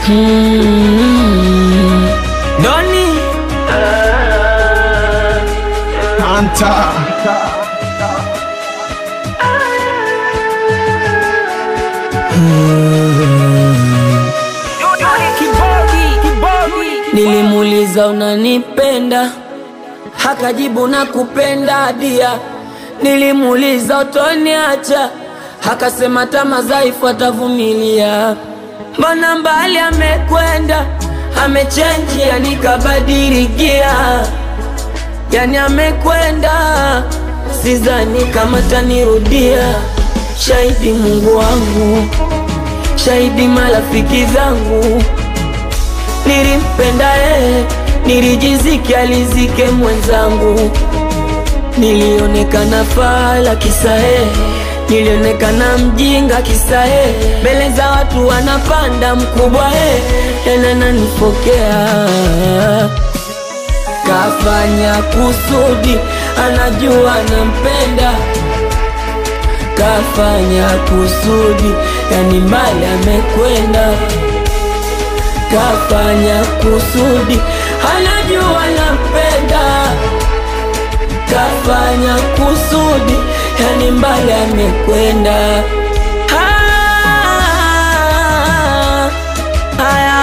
Hmm. Doni Anta nilimuuliza unanipenda, hakajibu na kupenda dia. Nilimuuliza utoniacha, hakasema tama dhaifu atavumilia. Mbona mbali amekwenda, amechenji, yani kabadilikia, yani amekwenda, sidhani kama tanirudia. Shahidi Mungu wangu, shahidi marafiki zangu nilimpenda yeye, nilijiziki alizike mwenzangu, nilionekana fala kisa yeye, nilionekana mjinga kisa yeye, mbele za watu wanapanda mkubwa yeye, tena nanifokea kafanya kusudi, anajua nampenda, kafanya kusudi, yani mbali amekwenda kafanya kusudi, anajua nampenda, kafanya kusudi, yani mbali amekwenda. Ah, haya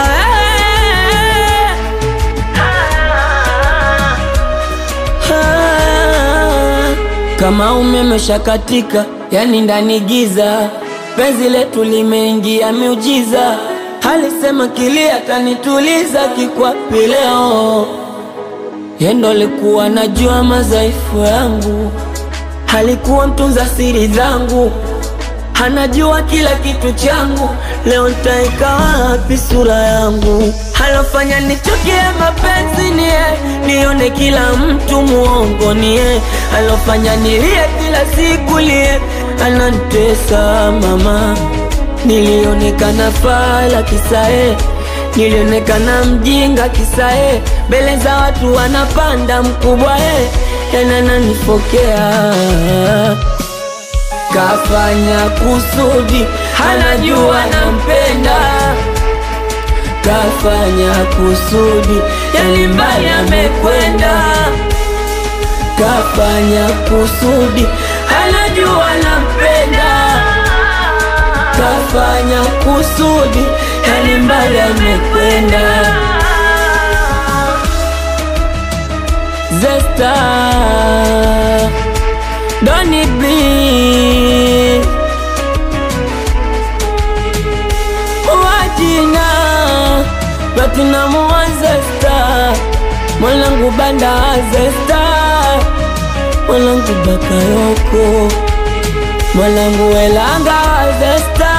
we. Ah, kama umeme shakatika, yani ndani giza, penzi letu limeingia miujiza Alisema kilia tanituliza kikwapi leo, yendo likuwa najua madhaifu yangu, alikuwa mtunza siri zangu, anajua kila kitu changu. Leo ntaika wapi sura yangu? Alofanya nichukie mapenzi nie, nione kila mtu muongo nie, alofanya nilie kila siku lie, anantesa mama Nilionekana fala kisae, nilionekana mjinga kisae, mbele za watu wanapanda mkubwa e, tena nanifokea. Kafanya kusudi, anajua nampenda, kafanya kusudi, yani mbali amekwenda. Kafanya kusudi, anajua nampenda kafanya kusudi, yani mbali amekwenda. Zesta Doni B wajina Platinamu wa Zesta mwanangu banda wa Zesta mwanangu Bakayoko mwanangu welanga wa Zesta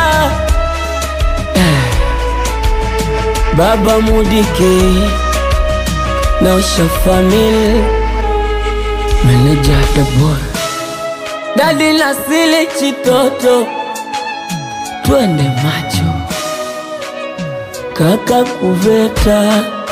Baba Mudike na Usha Family Manager the boy Dadi Nasili Chitoto Twende macho Kaka Kuveta